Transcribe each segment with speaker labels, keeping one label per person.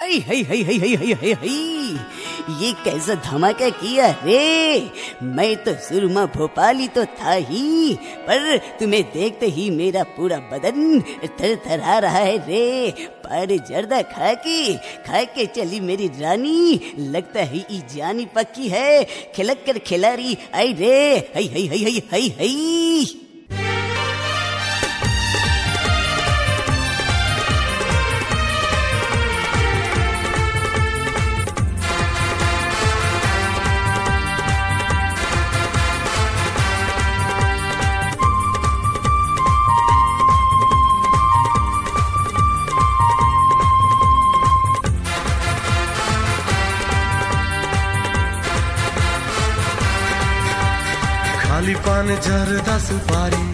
Speaker 1: अरे हई हई हई हई हई हई हई ये कैसा धमाका किया रे मैं तो सुरमा भोपाली तो था ही पर तुम्हें देखते ही मेरा पूरा बदन थर थरा रहा है रे पर जर्दा खा के खा के चली मेरी रानी लगता है ई जानी पक्की है खिलक कर खिलाड़ी आई रे हई हई हई हई हई हई
Speaker 2: खाली पान जरदा सुपारी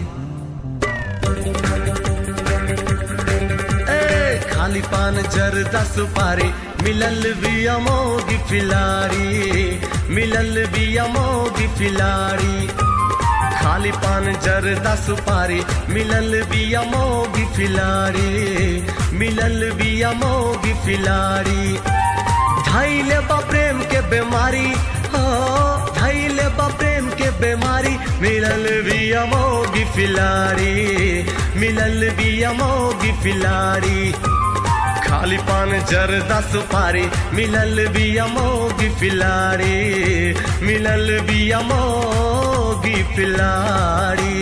Speaker 2: ए खाली पान जरदा सुपारी मिलल भी अमोगी फिलारी मिलल भी अमोगी फिलारी खाली पान जरदा सुपारी मिलल भी अमोगी फिलारी मिलल भी अमोगी फिलारी धैले बा प्रेम के बीमारी हो धैले बा प्रेम के बीमारी मिलल भी अमोगी फिलारी मिलल भी अमोगी फिलारी खाली पान जरदा सुपारी मिलल भी अमोगी फिलारी मिलल भी अमोगी फिलारी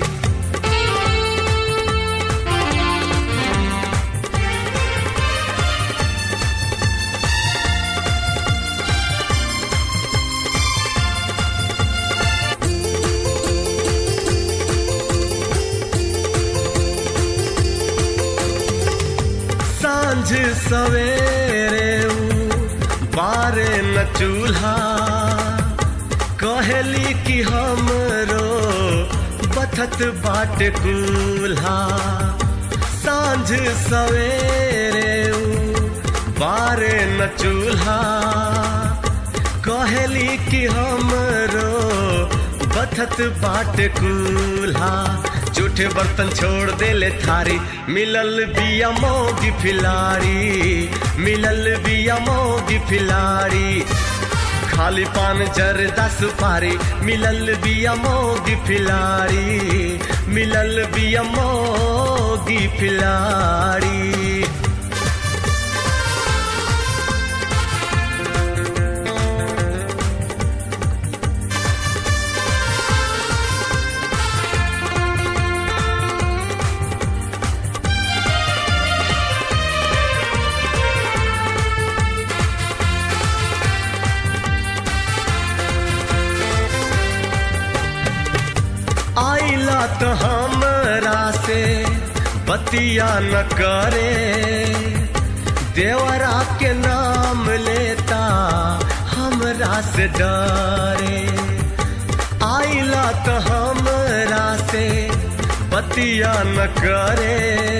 Speaker 2: सांझ सवेरे ऊ बारे न चूल्हा कहली कि हमरो बथत बाट कूल्हा सांझ सवेरे ऊ बारे न चूल्हा कहली कि हमरो बथत बाट कूल्हा जूठे बर्तन छोड़ देले थारी मिलल बिया मोगी फिलारी मिलल बिया मोगी फिलारी खाली पान जरदा सुपारी मिलल बिया मोगी फिलारी मिलल बिया मोगी फिलारी आइला तो हमरा से बतिया न करे देवरा के नाम लेता हमरा से डरे आइला तो हमरा से बतिया न करे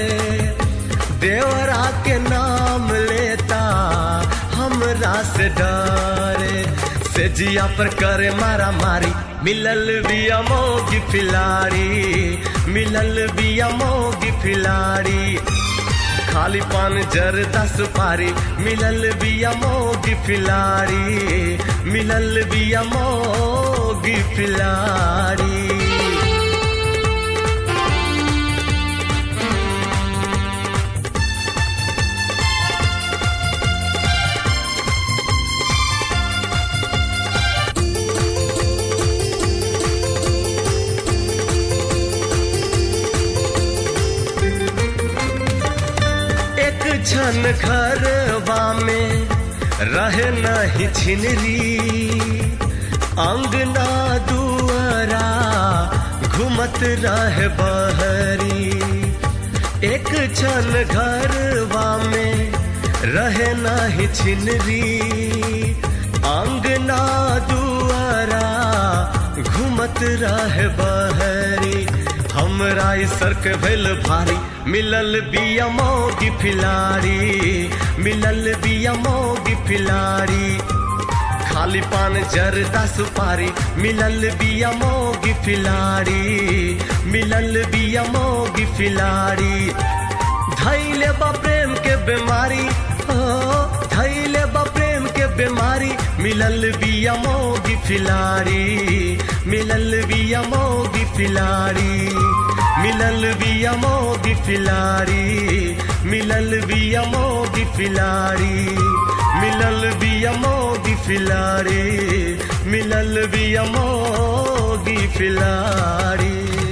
Speaker 2: देवरा के नाम लेता हमरा से डरे से जिया पर करे मारा मारी मिलल भी अमोगी फिलारी मिलल भी अमोगी फिलारी खाली पान जरदा सुपारी मिलल भी अमोगी फिलारी मिलल भी अमोगी फिलारी एक क्षण घरवा में रहे नहीं छिनरी अंगना दुआरा घुमत रहे बहरी एक क्षण घरवा में रहे नहीं छिनरी अंगना दुआरा घुमत रहे बहरी हमरा ई सर्क भेल भारी मिलल बिया मोगी फिलारी मिलल बिया मोगी फिलारी खाली पान जरदा सुपारी मिलल बिया मोगी फिलारी मिलल बिया मोगी फिलारी धैले बा प्रेम के बीमारी ओ मिलल बिया मोगी फिलारी मिलल बिया मोगी फिलारी मिलल बिया मोगी फिलारी मिलल बिया मोगी फिलारी मिलल बिया मोगी फिलारी मिलल बिया मोगी फिलारी